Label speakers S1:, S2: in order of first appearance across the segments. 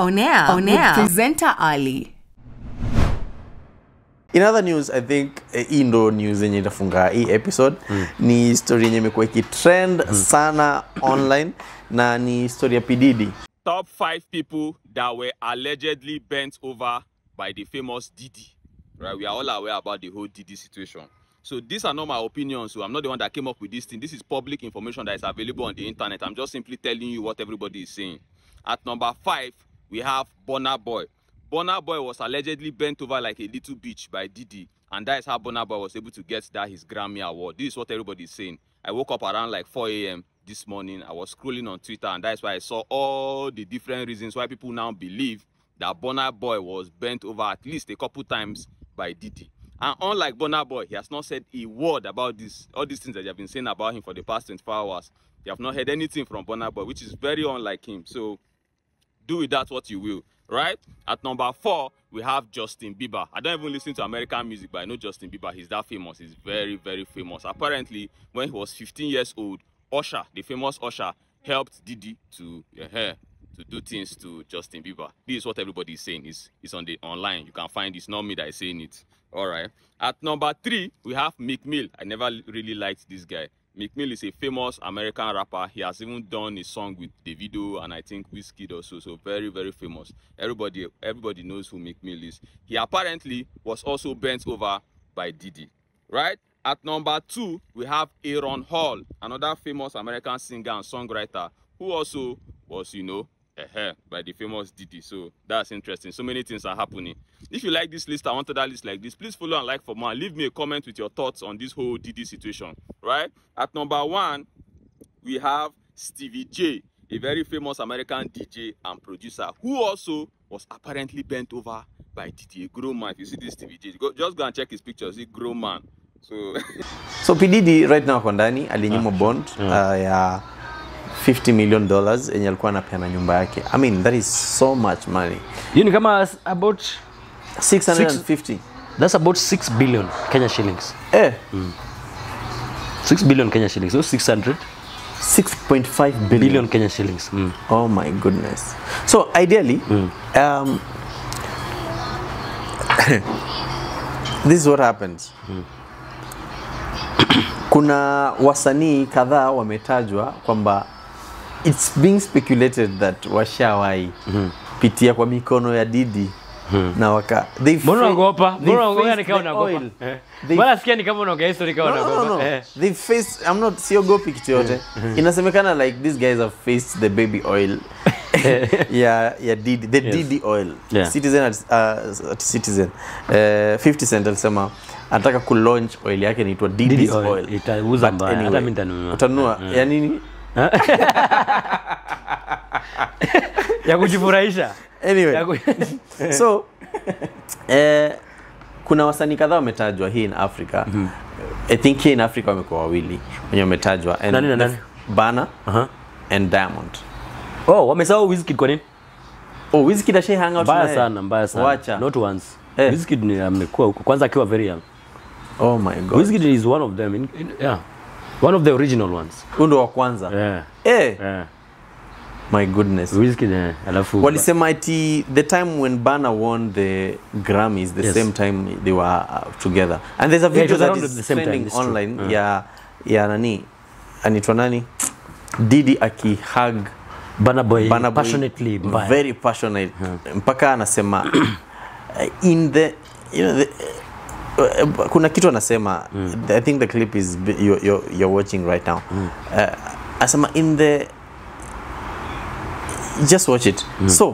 S1: On air. On air. Presenter Ali.
S2: In other news, I think eh, hii ndo news yenye itafunga hii episode mm. ni story yenye imekuwa ikitrend mm. sana online na ni story ya Pididi.
S3: top five people that were allegedly bent over by the famous Didi. Right, we are all aware about the whole Didi situation. So these are not my opinions. So I'm not the one that came up with this thing. This is public information that is available on the internet. I'm just simply telling you what everybody is saying. At number five, we have Bonner Boy. Bonner Boy was allegedly bent over like a little bitch by Didi, and that is how Bonner Boy was able to get that his Grammy award. This is what everybody is saying. I woke up around like 4 a.m. this morning. I was scrolling on Twitter, and that's why I saw all the different reasons why people now believe that Bonner Boy was bent over at least a couple times by Didi. And unlike Bonner Boy, he has not said a word about this, all these things that you have been saying about him for the past 24 hours. You have not heard anything from Bonner Boy, which is very unlike him. So do with that what you will, right? At number four, we have Justin Bieber. I don't even listen to American music, but I know Justin Bieber. He's that famous. He's very, very famous. Apparently, when he was 15 years old, Usher, the famous Usher, helped Didi to uh, to do things to Justin Bieber. This is what everybody is saying. It's, it's on the online. You can find it's not me that is saying it. All right. At number three, we have Meek Mill. I never really liked this guy. Meek Mill is a famous American rapper. He has even done a song with Davido and I think Wizkid also. So very, very famous. Everybody, everybody knows who Meek Mill is. He apparently was also bent over by Didi, right? At number two, we have Aaron Hall, another famous American singer and songwriter who also was, you know, uh by the famous Didi. So that's interesting. So many things are happening. If you like this list, I wanted that list like this. Please follow and like for more. Leave me a comment with your thoughts on this whole Didi situation. Right? At number one, we have Stevie J, a very famous American DJ and producer who also was apparently bent over by Didi, a grown man. If you see this Stevie J, go, just go and check his pictures. He's a grown man. So
S2: So Pididi right now ako ndani alinyimwa bond uh, ya 50 million dollars yenye alikuwa anapeana nyumba yake. I mean that is so much money.
S4: hiyo ni kama s- about
S2: 650.
S4: that's about 6 billion Kenya shillings
S2: Eh,
S4: 6 billion Kenya shillings so 600
S2: 6.5 billion.
S4: billion Kenya shillings mm.
S2: Oh my goodness. So ideally, um, this is what happens. Kuna wasanii kadhaa wametajwa kwamba it's being speculated that washawahi pitia kwa mikono ya Didi na waka they
S4: Mbona
S2: fa-
S4: unaogopa?
S2: they
S4: Mbona unaogopa
S2: faced
S4: ni kama
S2: the
S4: unaogopa?
S2: oil.
S4: Eh.
S2: They
S4: Mbona sikia ni kama unaongea history kama
S2: no, no,
S4: unaogopa?
S2: no, no.
S4: Eh.
S2: They faced, I'm not siogopi kitu yote. Inasemekana like these guys have faced the baby oil. ya ya Didi, the
S4: Yes.
S2: Didi oil.
S4: Yeah.
S2: Citizen at, uh, at Citizen. Uh, 50 Cent alisema anataka ku launch oil yake inaitwa Didi's
S4: Didi
S2: oil.
S4: oil. Itauza
S2: But
S4: mbaya.
S2: anyway,
S4: Hata mimi nitanunua.
S2: Utanunua. Ya nini?
S4: ya kujifurahisha
S2: Anyway.
S4: Ya ku-
S2: so eh, kuna wasanii kadhaa wametajwa hii in Africa. I think here in Africa wamekuwa wawili wenye wametajwa. And
S4: Nani na
S2: the-
S4: nani?
S2: Burna
S4: Aha.
S2: and Diamond.
S4: oh wamesahau Wizkid kwa nini
S2: Oh, Wizkid ashai hang out
S4: mbaya
S2: naye?
S4: sana mbaya sana
S2: Wacha.
S4: not once
S2: Eh.
S4: Wizkid ni amekuwa huko kwanza akiwa very young
S2: Oh my god.
S4: Wizkid is one of them in, in, yeah one of the original ones
S2: Huyu ndo wa kwanza.
S4: yeah
S2: Eh,
S4: yeah
S2: my goodness.
S4: Wizkid eh, alafu
S2: Walisema ati the time when Burna won the Grammys the
S4: Yes.
S2: same time they were uh, together. And there's a
S4: it
S2: video
S4: was
S2: that
S4: around
S2: is
S4: the same time,
S2: trending
S4: it's true.
S2: online
S4: Uh.
S2: ya ya nani? Anaitwa nani? Didi akihug
S4: Burna Boy
S2: Burna Boy
S4: passionately mbaya
S2: very passionate mpaka anasema uh, in the you know the, uh, kuna kitu anasema I think the clip is bi- you're, you're, you're watching right now uh, anasema in the just watch it so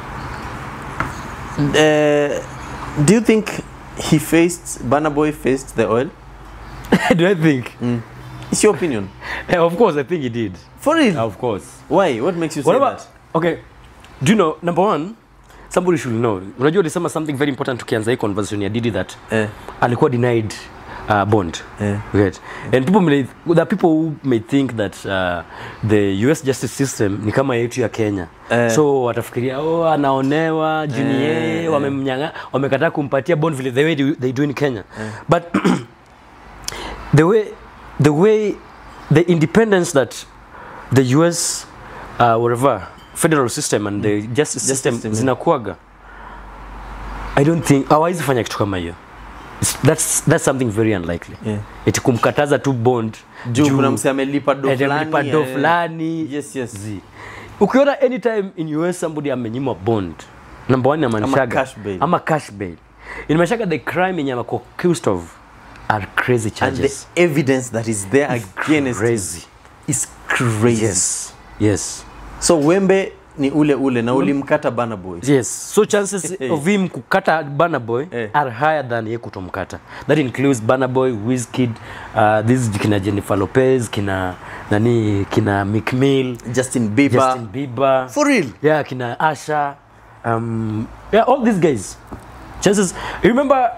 S2: uh, do you think he faced Burna Boy faced the oil
S4: do I think
S2: it's your opinion
S4: Eh, of course I think he did
S2: for real
S4: of course
S2: why what makes you say
S4: What about,
S2: that
S4: okay do you know number one somebody should know unajua ulisema something very important tukianza hii conversation ya Didi that
S2: eh,
S4: alikuwa denied uh, bond
S2: eh.
S4: right and people may, there are people who may think that uh, the US justice system ni kama yetu ya Kenya
S2: Eh.
S4: so watafikiria oh anaonewa juni
S2: Eh,
S4: yeye
S2: eh.
S4: wamemnyanga wamekataa kumpatia bond vile the way they, they do in Kenya but the way the way the independence that the US uh, whatever federal system and the justice system
S2: system, yeah.
S4: zinakuaga i don't think hawawezi fanya kitu kama hiyo It's- that's, that's something very unlikely
S2: Yeah.
S4: eti kumkataza tu bond
S2: juu kuna mse amelipa do
S4: eti amelipa
S2: fulani,
S4: do
S2: eh.
S4: fulani
S2: yes yes
S4: Zi. ukiona anytime in us somebody amenyimwa bond number one amanishaga
S2: cash bail.
S4: ama cash bail inamaanishaga the crime yenye amekuwa accused of are crazy
S2: and
S4: charges
S2: the evidence that is there against
S4: crazy.
S2: is crazy
S4: yes yes
S2: so wembe ni ule ule na ulimkata bana boy
S4: yes so chances of him kukata Burna Boy
S2: Eh.
S4: are higher than ye kutomkata that includes Burna Boy Wizkid uh, this kina Jennifer Lopez kina nani kina Meek Mill
S2: justin bieber
S4: Justin Bieber
S2: for real
S4: yeah kina Asha um, yeah all these guys chances you remember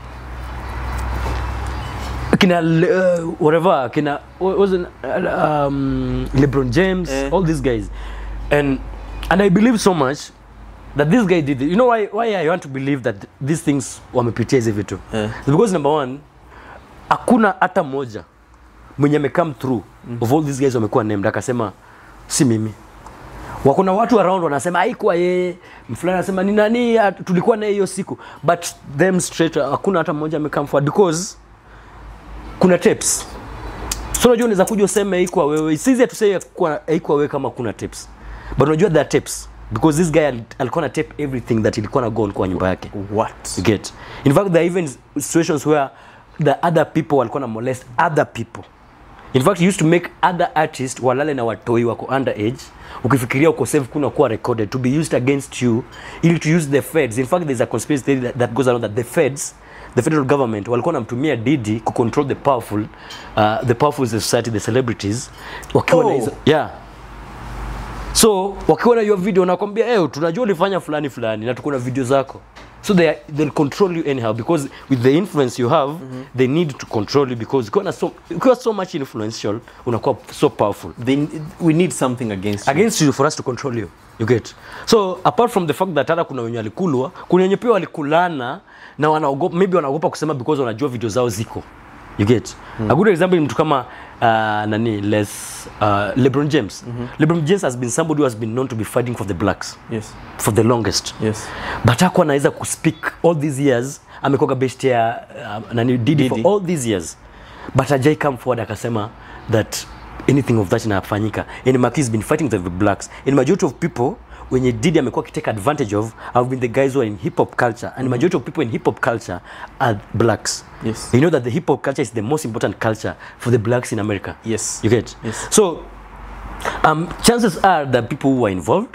S4: kina uh, whatever kina what was it, uh, um, LeBron James
S2: Eh.
S4: all these guys and and I believe so much that this guy did it. you know why why I want to believe that these things wamepitia hizi vitu
S2: Eh.
S4: It's because number one hakuna hata moja mwenye amecome through of all these guys wamekuwa named akasema si mimi wakuna watu around wanasema haikuwa yeye fulani anasema ni nani ah, tulikuwa naye hiyo siku but them straight hakuna hata mmoja amecome forward because kuna tapes so unajua unaweza kuja useme haikuwa wewe sisi hatusei haikuwa haikuwa wewe kama kuna tapes but unajua there are tapes because this guy al- alikuwa na tape everything that ilikuwa na go on kwa nyumba yake
S2: what
S4: you get in fact there are even situations where the other people walikuwa na molest other people in fact he used to make other artists walale na watoi wako underage ukifikiria uko safe kuna kuwa recorded to be used against you ili to use the feds in fact there's a conspiracy theory that, that goes around that the feds the federal government walikuwa namtumia didi ku control the powerful uh, the powerful in the society the celebrities wakiwa na
S2: Oh.
S4: hizo yeah so wakiona hiyo video wanakwambia hey, tunajua ulifanya fulani fulani na tuko na video zako so they are, they'll control you anyhow because with the influence you have mm -hmm. they need to control you because ukiwa na so, ukiwa so much influential unakuwa so powerful
S2: they, we need something against you.
S4: against you for us to control you you get so apart from the fact that hata kuna wenye walikulwa kuna wenye pia walikulana na wanaogopa maybe wanaogopa kusema because wanajua video zao ziko you get mm. a good example ni mtu kama uh, nani les uh, lebron james mm -hmm. lebron james has been somebody who has been known to be fighting for the blacks
S2: yes
S4: for the longest
S2: yes
S4: but hakuwa anaweza kuspeak all these years amekuwa best ya uh, nani Didi, for
S2: Diddy.
S4: all these years but ajai come forward akasema that anything of that inafanyika and Maki has been fighting with the blacks and majority of people wenye Didi amekuwa akitake advantage of have been the guys who are in hip hop culture and majority of people in hip hop culture are blacks
S2: Yes.
S4: you know that the hip hop culture is the most important culture for the blacks in America
S2: Yes.
S4: you get
S2: Yes.
S4: so um, chances are that people who are involved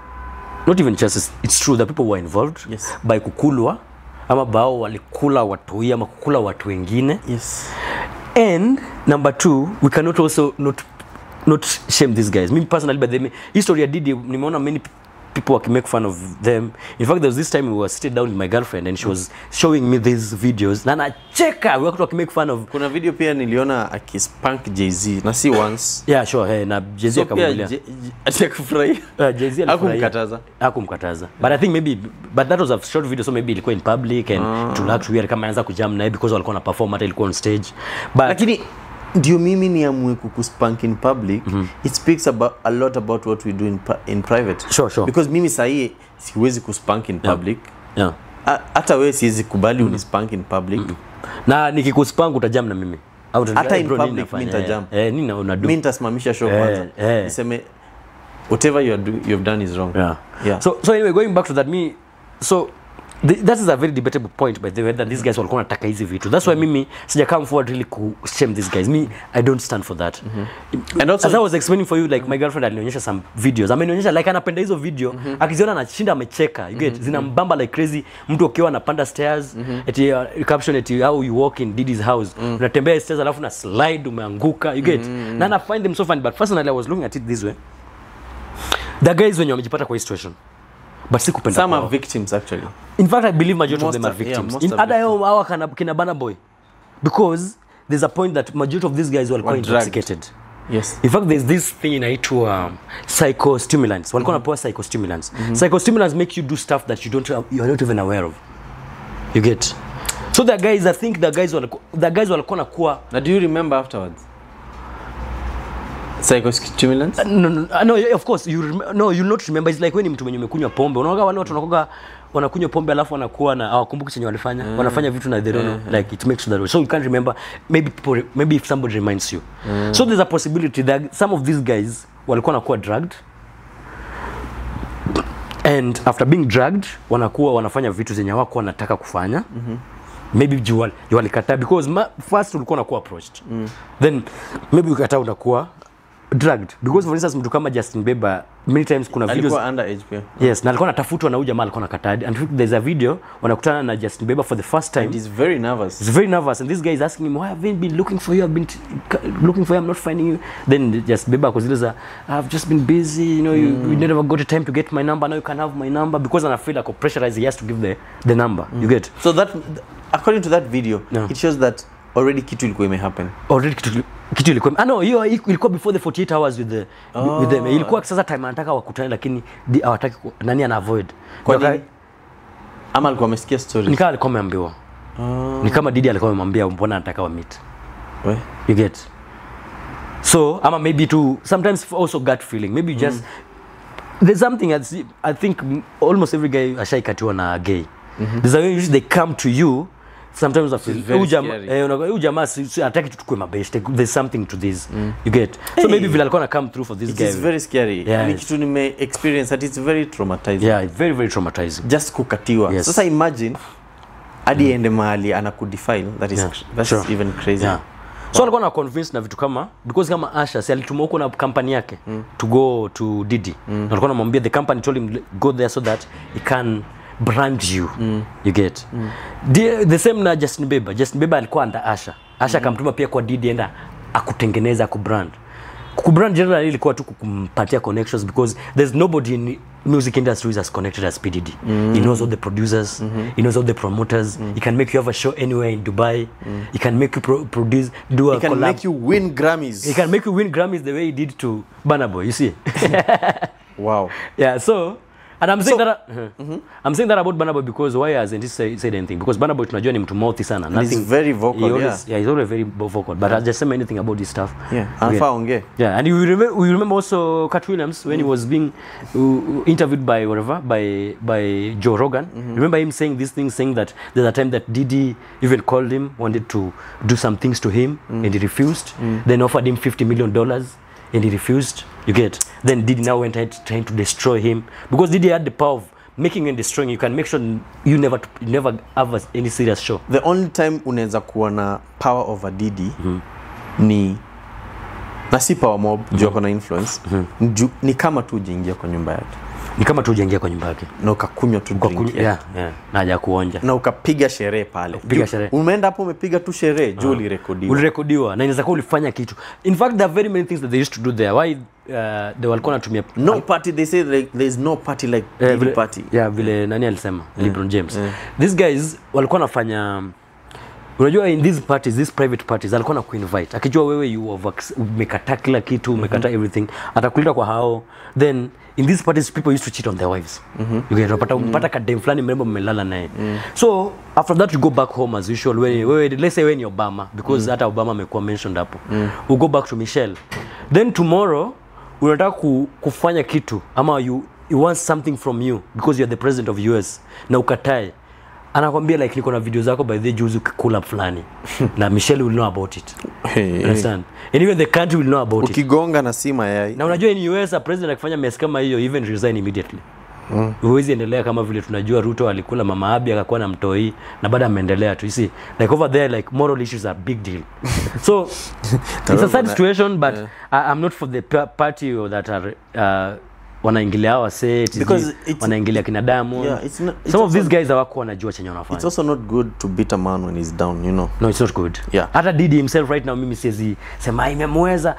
S4: not even chances it's true that people were involved
S2: Yes.
S4: by kukulwa ama bao walikula watoi ama kukula watu wengine
S2: yes
S4: and number two we cannot also not not shame these guys me personally but them history ya didi nimeona many p- people wakimake fun of them in fact there was this time we were sitting down with my girlfriend and she was showing me these videos na nacheka watu wakimake fun of
S2: kuna video pia niliona akispank jz na si once
S4: yeah sure hey, na jezi
S2: so pia
S4: akamwambia
S2: Je- Je- ati akufurahia
S4: Uh, Jay-Z alifurahia.
S2: Hakumkataza?
S4: hakumkataza but i think maybe but that was a short video so maybe ilikuwa in public and ah. to look weird kama anaweza kujam naye because walikuwa na perform hata ilikuwa on stage but
S2: lakini ndio mimi niamue kukuspank in public it speaks about, a lot about what we do in, pa- in private
S4: Sure, sure.
S2: because mimi sahii siwezi kuspank in public
S4: yeah.
S2: Ha- hata wewe siwezi kubali unispank in public
S4: na nikikuspangu utajam na mimi Au utaniambia,
S2: Hata
S4: "Eh,
S2: in
S4: bro, nini
S2: public mi
S4: nafanya?"
S2: nitajam.
S4: Eh, eh, nini unadu
S2: mi nitasimamisha show
S4: Eh,
S2: kwanza
S4: eh.
S2: niseme whatever you, are do, you have done is wrong
S4: yeah.
S2: Yeah.
S4: So, so anyway going back to that me so the, that is a very debatable point by the way that these guys walikuwa wanataka hizi vitu that's why mimi sija come forward really ku shame these guys me i don't stand for that
S2: And also-
S4: as i was explaining for you like my girlfriend alinionyesha some videos amenionyesha like anapenda hizo video akiziona anashinda amecheka you get zinambamba like crazy mtu akiwa anapanda stairs eti uh, caption eti how you walk in Diddy's house unatembea stairs alafu na slide umeanguka you get na na find them so funny but personally i was looking at it this way the guys wenye wamejipata kwa hii situation but si kupenda
S2: some
S4: kwao.
S2: are victims actually
S4: In fact, I believe majority
S2: Most
S4: of them are
S2: are- yeah,
S4: victims.
S2: most
S4: In
S2: are
S4: other yao hawa kana kina Burna Boy. Because there's a point that majority of these guys walikuwa
S2: Were drugged.
S4: intoxicated.
S2: yes
S4: In fact, there's this thing inaitwa um, psychostimulants. Walikuwa wanapewa psychostimulants. Psychostimulants make you do stuff that you don't you are not even aware of. You get. So the guys, I think the guys walikuwa the guys walikuwa nakuwa
S2: na do you remember afterwards psychostimulants
S4: no, no, no, yeah, of course you rem- no you'll not remember it's like when ni mtu mwenye umekunywa pombe unaoga wale watu wanakoga wanakunywa pombe alafu wanakuwa na hawakumbuki chenye walifanya wanafanya vitu na they don't know like it makes you that way so you can't remember maybe people maybe if somebody reminds you so there's a possibility that some of these guys walikuwa wanakuwa drugged and after being drugged wanakuwa wanafanya vitu zenye hawakuwa wanataka kufanya mm-hmm. maybe juu wali- juu walikataa because ma, first ulikuwa unakuwa approached mm. then maybe ukikataa unakuwa drugged because for instance mtu kama Justin Bieber many times kuna videos
S2: alikuwa under age pia
S4: yes na alikuwa anatafutwa na huyu jamaa alikuwa anakataa and there's a video wanakutana na Justin Bieber for the first time
S2: and he's very nervous
S4: He's very nervous, and this guy is asking him, "Why have I been looking for you? I've been t- c- looking for you. I'm not finding you." Then just Beba Koziliza, "I've just been busy. You know, you, you never got a time to get my number. Now you can have my number because I feel like pressurized. He has to give the the number. You get
S2: so that according to that video
S4: No.
S2: it shows that already kitu ilikuwa imehappen
S4: already kitu kitu ilikuwa ah no hiyo ilikuwa before the 48 hours with the oh. with them ilikuwa sasa time anataka wakutane lakini di- hawataki ku- nani ana avoid
S2: Kwa
S4: Ndio
S2: nini? ama alikuwa amesikia stories
S4: ni kama alikuwa ameambiwa ni kama Didi alikuwa amemwambia mbona anataka wa meet
S2: We?
S4: you get so ama maybe to sometimes also gut feeling maybe you just there's something I, see, I think m- almost every guy ashaikatiwa na gay there's a way usually they come to you sometimes I feel
S2: very
S4: huyu jamaa
S2: scary.
S4: eh, unakuwa, huyu jamaa si- si- hataki tu tukue mabeste there's something to this you get so maybe vile alikuwa na come through for this
S2: it
S4: guy
S2: is very scary
S4: Yes.
S2: ni kitu nime experience that it's very traumatizing
S4: yeah it's very very traumatizing
S2: just kukatiwa
S4: Yes.
S2: sasa imagine hadi ende mahali anakudefile that is
S4: Yeah,
S2: that's
S4: sure.
S2: even crazy
S4: yeah. so alikuwa na convince na vitu kama because kama Asha si alituma huko na kampani yake to go to Didi mm. alikuwa anamwambia the company told him go there so that he can brand you you get the, the same na Justin Bieber Justin Bieber alikuwa under Asha Asha akamtuma pia kwa Didi enda akutengeneza akubrand kubrand generally ilikuwa tu kumpatia connections because there's nobody in music industry is as connected as PDD. He knows all the producers, he knows all the promoters. He can make you have a show anywhere in Dubai. He can make you pro- produce, do a
S2: it can
S4: collab.
S2: make you win grammys
S4: he can make you win Grammys the way he did to Burna Boy. You see?
S2: wow
S4: yeah. So. And I'm saying
S2: So-
S4: that uh, I'm saying that about Burna Boy because why hasn't he say, said anything? Because Burna Boy tunajua ni mtu mouthy sana.
S2: he's very vocal,
S4: he always, yeah. he's always very vocal. But I just say anything about this stuff.
S2: yeah
S4: Okay.
S2: anafaa ongee
S4: Yeah, and you remember, we remember also Cat Williams when he was being uh, interviewed by whatever by by Joe Rogan. Remember him saying this thing, saying that there's a time that Didi even called him, wanted to do some things to him, and he refused. Then offered him fifty million dollars, and he refused. You get. Then Didi now went ahead trying to destroy him because Didi had the power of making and destroying. You can make sure you never you never have a- any serious show.
S2: the only time unaweza kuwa na power over Didi ni na si power mob juu ako na influence Ju- ni kama tu ujiingia kwa nyumba yake
S4: Ni kama tu ujaingia kwa nyumba yake.
S2: na ukakunywa tu
S4: Kwa
S2: drink
S4: kuny-
S2: yake.
S4: yeah, yeah. Na haja kuonja.
S2: na ukapiga sherehe pale
S4: Kupiga
S2: Juu-
S4: sherehe.
S2: umeenda hapo umepiga tu sherehe juu ulirekodiwa
S4: ulirekodiwa na inaweza kuwa ulifanya kitu in fact there are very many things that they used to do there why uh, they walikuwa natumia
S2: no party they say like there's no party like
S4: Eh,
S2: Diddy
S4: vile,
S2: party
S4: yeah, vile nani alisema lebron james these guys walikuwa wanafanya unajua in these parties these private parties alikuwa na kuinvite akijua wewe you have acc- umekataa kila kitu umekataa everything atakuleta kwa hao then in these parties people used to cheat on their wives you get unapata unapata kadem fulani mrembo mmelala naye so after that you go back home as usual wewe wewe let's say wewe ni obama because hata obama amekuwa mentioned hapo you go back to michelle then tomorrow unataka ku, kufanya kitu ama you, you want something from you because you are the president of us na ukatae anakwambia like niko na video zako by the juzi ukikula fulani na michelle will know about it
S2: Hey, hey.
S4: understand and even the country will know about it
S2: ukigonga na si mayai
S4: na unajua in US a president akifanya mess kama hiyo even resign immediately huwezi endelea kama vile tunajua Ruto alikula mama Abi akakuwa na mtoi na baada ameendelea tu you see like over there like moral issues are big deal so it's a sad situation but I, I'm not for the pa- party or that are uh, wanaingilia hawa say
S2: Because it's-
S4: wanaingilia kina Diamond
S2: Yeah, it's not- it's
S4: some of
S2: also-
S4: these guys hawakuwa wanajua chenye wanafanya
S2: it's also not good to beat a man when he's down you know
S4: no it's not good
S2: Yeah.
S4: hata Didi himself right now mimi siwezi sema imemweza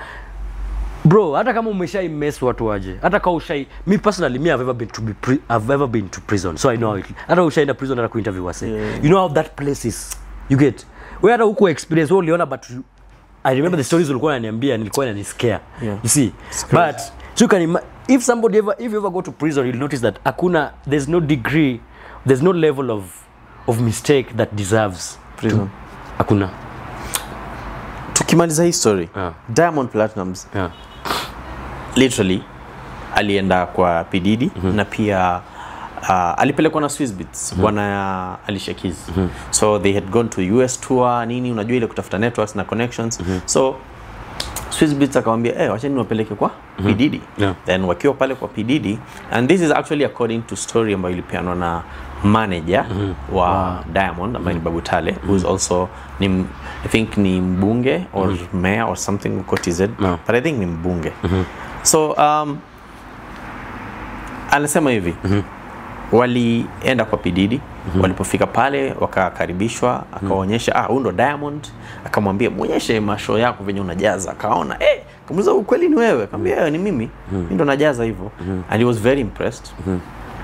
S4: bro hata kama umeshai mess watu waje hata kama ushai mi personally me I've ever been to be pri I've ever been to prison so I know how it hata ushaenda prison hata kuinterview wase you know how that place is you get wewe hata huko experience wewe uliona but you, I remember the stories ulikuwa unaniambia nilikuwa inaniscare
S2: Yeah.
S4: you see but so you can ima- if somebody ever if you ever go to prison you'll notice that hakuna there's no degree there's no level of of mistake that deserves
S2: Prison.
S4: to, hakuna
S2: tukimaliza hii story
S4: Yeah.
S2: diamond platinums
S4: yeah
S2: literally alienda kwa pididi mm-hmm. na pia uh, alipelekwa na Swissbeats mm-hmm. bwana Alicia Keys mm-hmm. so they had gone to US tour nini unajua ile kutafuta networks na connections mm-hmm. so Swissbeats akamwambia eh, wacheni niwapeleke kwa mm-hmm. P
S4: Yeah.
S2: then wakiwa pale kwa P and this is actually according to story ambayo ilipeanwa na manager mm-hmm. wa Diamond ambaye ni Babu Tale who is also ni m- I think ni mbunge or mm-hmm. mayor or something huko TZ
S4: Yeah.
S2: but I think ni mbunge mm-hmm. so um, anasema hivi mm-hmm. walienda kwa pididi mm-hmm. walipofika pale wakakaribishwa akaonyesha ah huyu ndo diamond akamwambia mwonyeshe masho yako venye unajaza akaona eh kamuliza ukweli ni wewe akamwambia eh, ni mimi mm-hmm. mi ndo najaza hivyo mm-hmm. and he was very impressed mm-hmm.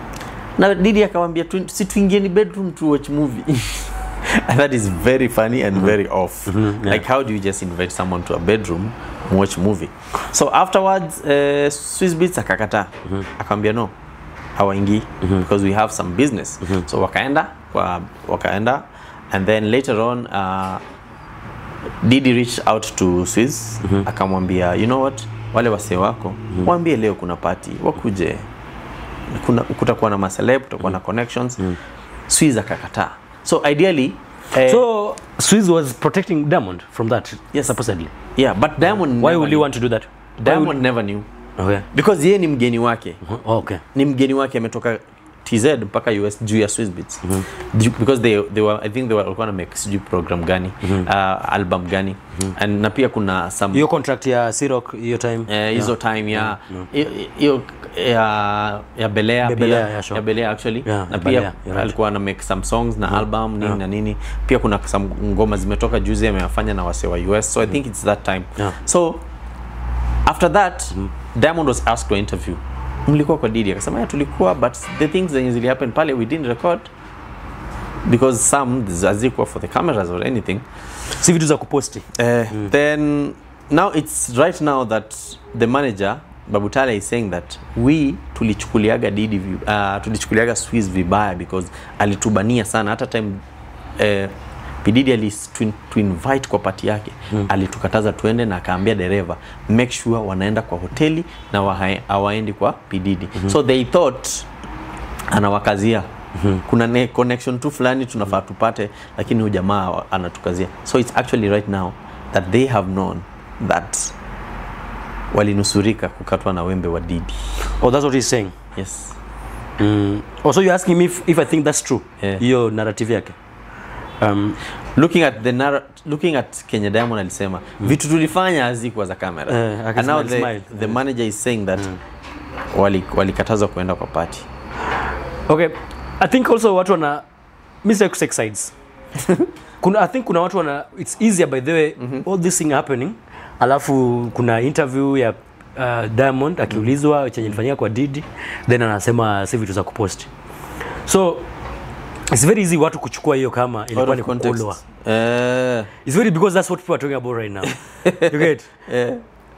S2: na didi akamwambia tu, si tuingieni bedroom to watch movie and that is very funny and very off like how do you just invite someone to a bedroom and watch movie so afterwards uh, Swissbeats akakataa akamwambia no hawaingii because we have some business so wakaenda kwa wakaenda and then later on uh, Didi reached out to Swiss akamwambia you know what wale wasee wako waambie leo kuna party wakuje kuna kutakuwa na maceleb kutakuwa na connections Swiss akakataa so ideally eh,
S4: So Swiss was protecting Diamond from that,
S2: Yes.
S4: supposedly.
S2: yeah but Diamond
S4: Why
S2: never
S4: would
S2: knew.
S4: you want to do that? Why
S2: Diamond
S4: would-
S2: never knew
S4: Okay.
S2: because yeye ni mgeni wake
S4: Oh, okay.
S2: ni mgeni wake ametoka TZ mpaka US juu ya Swissbeats Ju- because they, they were, I think they were walikuwa na make sijui program gani uh, album gani and na pia kuna some
S4: Hiyo contract ya Ciroc hiyo time.
S2: eh, hizo time ya hiyo- hiyo ya ya Belea
S4: Bebelea,
S2: pia
S4: yeah, sure.
S2: ya Belea actually
S4: Yeah,
S2: na
S4: ya
S2: pia
S4: Belea, you're right.
S2: alikuwa na make some songs na album nini na nini pia kuna some ngoma zimetoka juzi amewafanya na wase wa US so I think it's that time
S4: Yeah.
S2: so after that Diamond was asked to interview mlikuwa kwa Didi akasema yeah, tulikuwa but the things zenye zili happen pale we didn't record because some hazikuwa for the cameras or anything
S4: Si vitu za kuposti.
S2: Uh, Then now it's right now that the manager Babutale is saying that we tulichukuliaga Didi vi- uh, tulichukuliaga Swiss vibaya because alitubania sana hata time uh, Pididi ali tu, tu invite kwa pati yake mm. alitukataza tuende na akaambia dereva make sure wanaenda kwa hoteli na waha- hawaendi kwa Pididi mm-hmm. so they thought anawakazia mm-hmm. kuna ne connection tu fulani tunafaa tupate lakini huyu jamaa wa- anatukazia so it's actually right now that they have known that walinusurika kukatwa na wembe wa Didi
S4: Oh, that's what he's saying.
S2: yes
S4: Mm. Oh, so you're asking me if, if I think that's true?
S2: Yeah.
S4: Hiyo narrative yake. Um,
S2: looking at the narra- looking at Kenya Diamond alisema vitu tulifanya hazikuwa za kamera
S4: Eh,
S2: and now
S4: akismile,
S2: the,
S4: smile.
S2: the manager is saying that wali walikatazwa kuenda kwa party
S4: okay. I think also watu wana mi sitaki kusex sides. kuna I think kuna watu wana it's easier by the way all this thing happening alafu kuna interview ya uh, Diamond akiulizwa chenye ilifanyika kwa Didi then anasema si vitu za kupost. So it's very easy watu kuchukua hiyo kama
S2: Out
S4: ilikuwa
S2: of
S4: ni
S2: context.
S4: kukolwa.
S2: Eh,
S4: It's very because that's what people are talking about right now. you get?
S2: eh,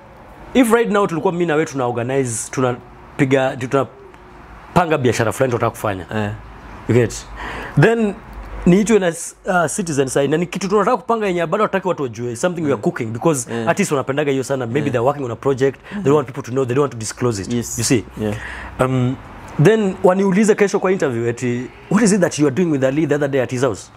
S4: if right now tulikuwa mimi na wewe tuna organize tunapiga tunapanga biashara fulani tunataka kufanya
S2: eh.
S4: you get then niitwe na uh, citizen side na ni kitu tunataka kupanga yenye bado hataki watu wajue something we are cooking because artists wanapendaga hiyo sana maybe they're working on a project they don't want people to know they don't want to disclose it
S2: Yes.
S4: you see
S2: Yeah.
S4: um, then waniulize kesho kwa interview ati what is it that you are doing with Ali the other day at his house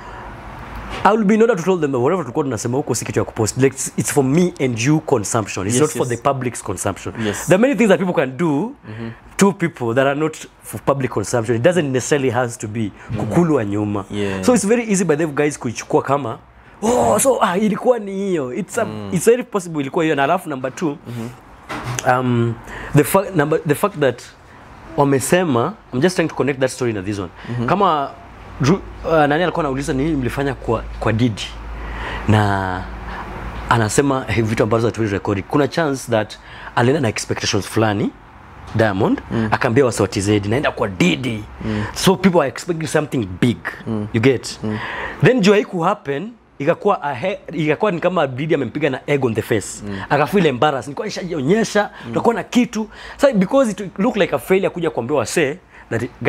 S4: I will be in order to tell them that whatever tulikuwa tunasema huko si kitu ya kupost like it's, it's for me and you consumption it's
S2: Yes,
S4: not for
S2: yes.
S4: the public's consumption
S2: Yes.
S4: there are many things that people can do to people that are not for public consumption it doesn't necessarily has to be kukulwa nyuma
S2: Yeah.
S4: so it's very easy by the guys kuichukua kama oh so ah, ilikuwa ni hiyo it's, a, it's very possible ilikuwa hiyo na alafu number two um, the, fa number, the fact that wamesema I'm just trying to connect that story na this one kama Ru, uh, nani alikuwa anauliza nini mlifanya kwa, kwa Didi na anasema hey, vitu ambazo hatuwezi rekodi kuna chance that alienda na expectations fulani Diamond mm. akaambia wasi wa TZ naenda kwa Didi mm. so people are expecting something big mm. you get mm. then juu haiku happen ikakuwa ahe, ikakuwa ni kama Didi amempiga na egg on the face mm. akafeel embarrassed nilikuwa nishajionyesha mm. tutakuwa na kitu so because it look like a failure kuja kuambia wasee that guys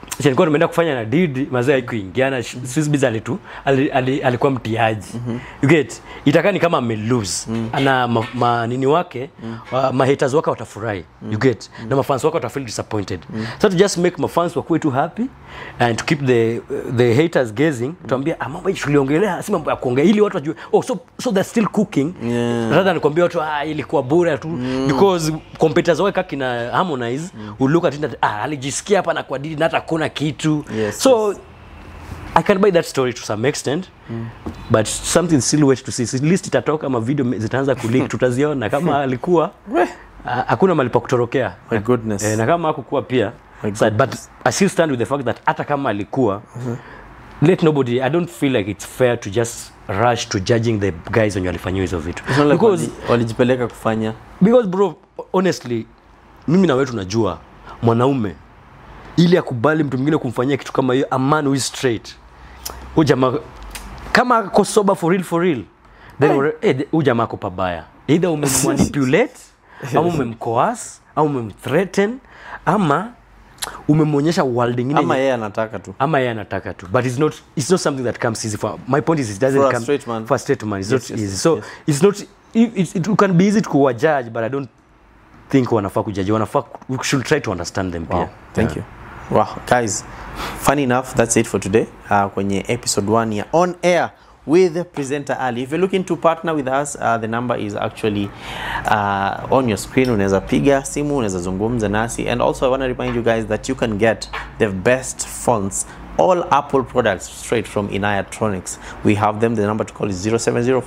S4: chenye nilikuwa nimeenda kufanya na didi mazee haikuingiana Swissbees alitu ali, ali, alikuwa mtiaji you get itakaa ni kama ame lose ana ma, ma, nini wake wa, ma haters wake watafurahi you get na mafans wake watafeel disappointed so to just make mafans wakuwe too happy and to keep the the haters gazing tuambia ah, mambo hii tuliongelea si mambo ya kuongea ili watu wajue oh so so they're still cooking
S2: Yeah.
S4: rather than kuambia watu ah ilikuwa bure tu because competitors wake kina Harmonize will look at it that ah alijisikia hapa na kwa didi na hata kuna kitu
S2: Yes,
S4: so I can buy that story to some extent but something still wait to see at least itatoka ama video zitaanza kuleak tutaziona kama alikuwa ah, hakuna mali pa kutorokea
S2: My goodness.
S4: eh, na kama hakukuwa pia
S2: My
S4: so, but I still stand with the fact that hata kama alikuwa let nobody I don't feel like it's fair to just rush to judging the guys wenye walifanyiwa hizo vitu
S2: It's not like
S4: because
S2: wali- walijipeleka kufanya
S4: because bro honestly mimi na wewe tunajua mwanaume ili akubali mtu mwingine kumfanyia kitu kama hiyo a man who is straight huyu jamaa kama ako sober for real for real then hey. eh, huyu jamaa ako pabaya either umemmanipulate ama umemcoas au umemthreaten ama umemwonyesha world ingine
S2: ama
S4: yenye-
S2: yeye anataka tu
S4: ama yeye anataka tu but it's not it's not something that comes easy for my point is it doesn't
S2: For a
S4: come
S2: straight man.
S4: for a straight man it's
S2: Yes,
S4: not
S2: yes,
S4: easy
S2: yes,
S4: so
S2: yes.
S4: it's not it, it, it can be easy to kuwajudge but i don't think wanafaa kujaji wanafaa we should try to understand them
S2: Wow,
S4: pia
S2: thank you. Wow, guys, funny enough, that's it for today. Uh, kwenye episode 1 ya on air with presenter Ali. If you're looking to partner with us, uh, the number is actually uh, on your screen. Unaweza piga simu, unaweza zungumza nasi. And also I want to remind you guys that you can get the best phones all Apple products straight from Inayatronics. We have them. The number to call is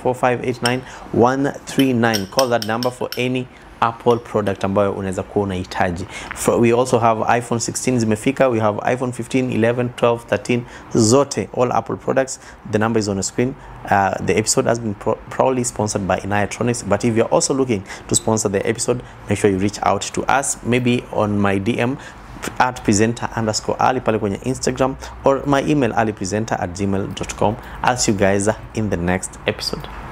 S2: 0704589139. Call that number for any apple product ambayo unaweza kuwa unahitaji For- we also have iphone 16 zimefika we have iphone 15 11 12 13 zote all apple products the number is on the screen uh, the episode has been pro proudly sponsored by inayatronics but if you're also looking to sponsor the episode make sure you reach out to us maybe on my dm at presenter underscore ali pale kwenye instagram or my email alipresenter at gmail.com i'll see you guys in the next episode